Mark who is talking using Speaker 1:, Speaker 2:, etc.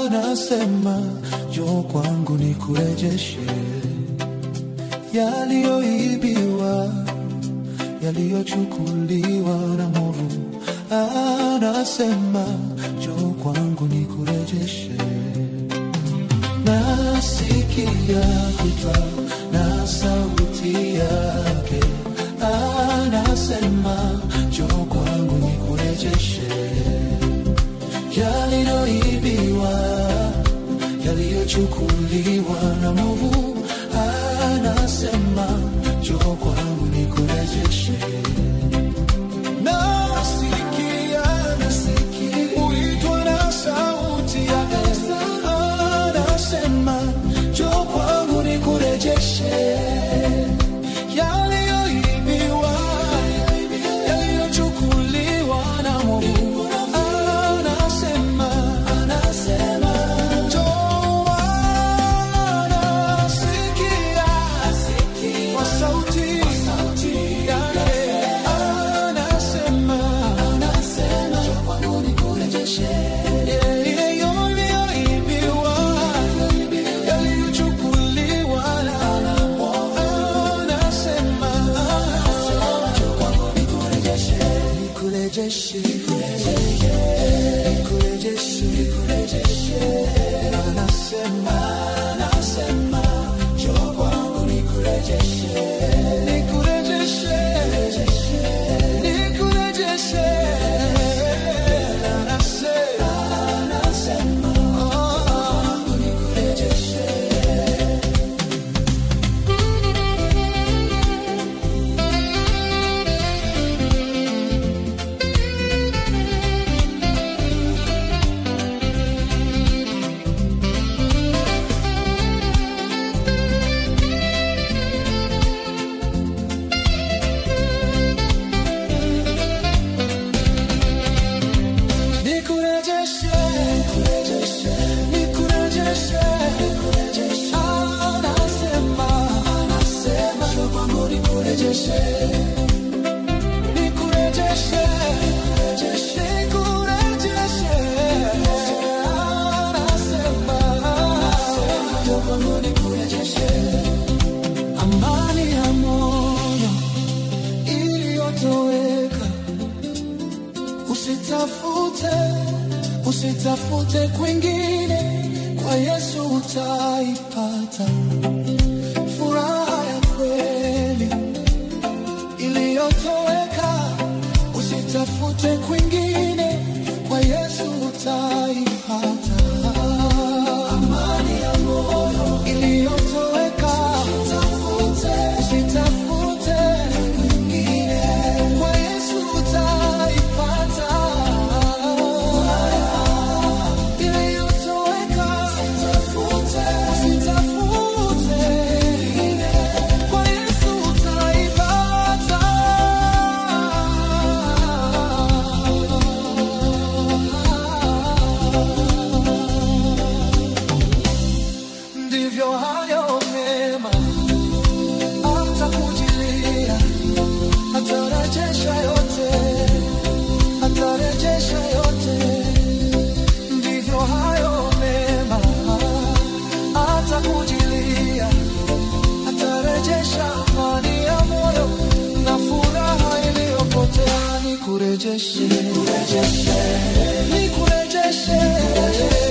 Speaker 1: anasema njoo kwangu nikurejeshe yaliyoibiwa, yaliyochukuliwa na mwovu. Anasema njoo kwangu nikurejeshe. Nasikia kuitwa na sauti yake, anasema njoo kwangu nikurejeshe yaliyoibiwa, yaliyochukuliwa na mwovu. Anasema njoo kwangu nikurejeshe. Nasikia, nasikia uitwa na sauti yake, anasema njoo kwangu nikurejeshe yaliyoibiwa, yaliyochukuliwa na mwovu. Anasema, anasema njoo, anasikia kwa sauti yake, anasema, njoo kwangu nikurejeshe yaliyoibiwa, yaliyochukuliwa na mwovu. Anasema, njoo kwangu nikurejeshe, nikurejeshe, nikurejeshe, nikurejeshe. Anasema, anasema, njoo kwangu nikurejeshe, nikurejeshe, nikurejeshe. Anasema, anasema, njoo kwangu nikurejeshe. Nikurejeshe, nikurejeshe, anasema, anasema, njoo kwangu nikurejeshe. Nikurejeshe, nikurejeshe, anasema, njoo kwangu nikurejeshe. Amani ya moyo iliyotoweka Usitafute, usitafute kwingine, kwa Yesu utaipata furaha ya kweli iliyotoweka. Usitafute kwingine, kwa Yesu utaipata amani ya moyo iliyotoweka. Usitafute kwingine, kwa Yesu utaipata iliyotoweka. Usitafute kwa Yesu utaipata. Ndivyo hayo mema atakujilia, atarejesha yote, atarejesha yote. Ndivyo hayo mema atakujilia, atarejesha amani ya moyo na furaha iliyopotea. Nikurejeshe, nikurejeshe, nikurejeshe